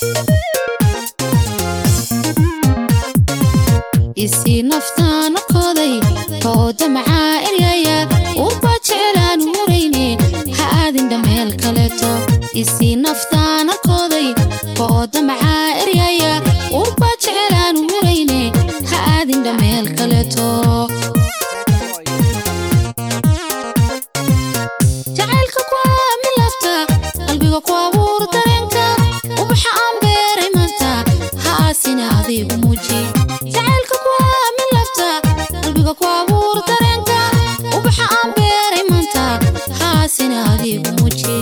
isii naftaana koday kooda macaa eryaya uba jecelaan murayne ha aadindha meel kaleeto isii naftaana koday kooda macaa eryaya uba jecelaan murayne ha aadindha meel kaleeto jacaylka kuwaa milafta qalbiga ku abuur dareenka ubaxa aan beeray maanta ha aasina adigu muuji jacaylka kuwaa milafta qalbiga ku abuur dareenka ubaxa aan beeray maanta ha aasina adigu muuji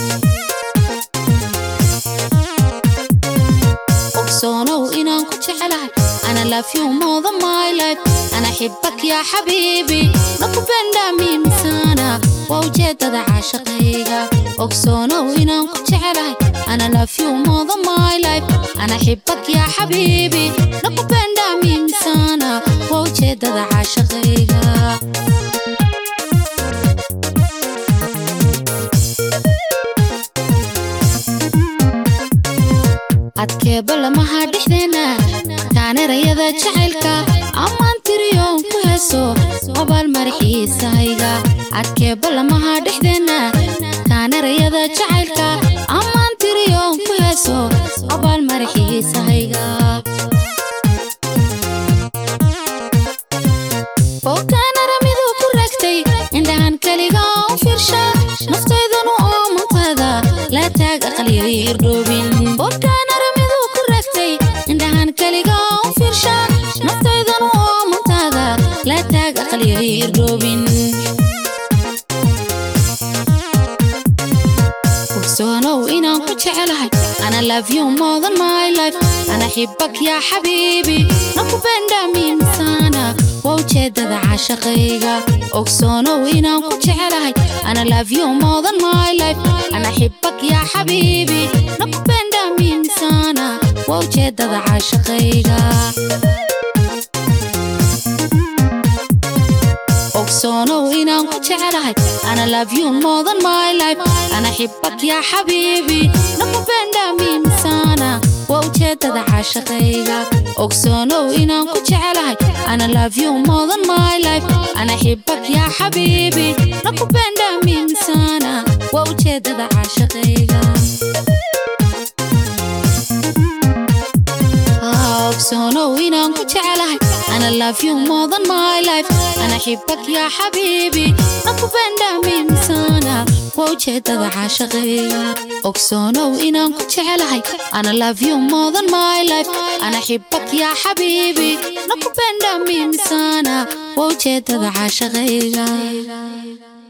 ogsoonow inaan ku jecelahay ana love you more than my life ana xibak yaa xabiibi nakupenda mimi sana waa ujeedada caashaqayga ogsoonow inaan ku jecelahay ana love you more than my life ana xibak yaa xabiibi nakupenda mimi sana waa ujeedada caashaqayga adkeeba lamaha dhexdeena taanerayada jacaylka ammaan tiriyoon ku heeso obaal maraxiisahayga adkeeba lamaha dhexdeena taanerayada jacaylka ammaan tiriyoon ku heeso obaal maraxiisahayga bookaanaramidu ku ragtay indhahan keliga u fiirsha naftaydanu oo mantaada laa taag aqaliyayr dhoobin bookaanaramidu ku ragtay indhahan keliga u fiirsha naftaydanu oo mantaada laa taag aqaliyayr dhoobin ogsoonow inaan ku jecelahay ana love you more than my life ana xibak yaa xabiibi nakupenda mimi sana waa ujeedada caashaqayga ogsoonow inaan ku jecelahay ana love you more than my life ana xibak yaa xabiibi nakupenda mimi sana waa ujeedada caashaqayga ogsoonow inaan ku jecelahay ana love you more than my life ana xibak yaa xabiibi nakupenda mimi sana waa ujeedada caashaqayga ogsoonow inaan ku jecelahay ana love you more than my life ana xibak yaa xabiibi nakupenda mimi sana waa ujeedada caashaqayga ogsoonow inaan ku jecelahay ana love you more than my life ana xibak yaa xabiibi nakupenda mimi sana waa ujeedada caashaqayga ogsoonow inaan ku jecelahay ana love you more than my life ana xibak yaa xabiibi nakupenda mimi sana waa ujeedada caashaqayga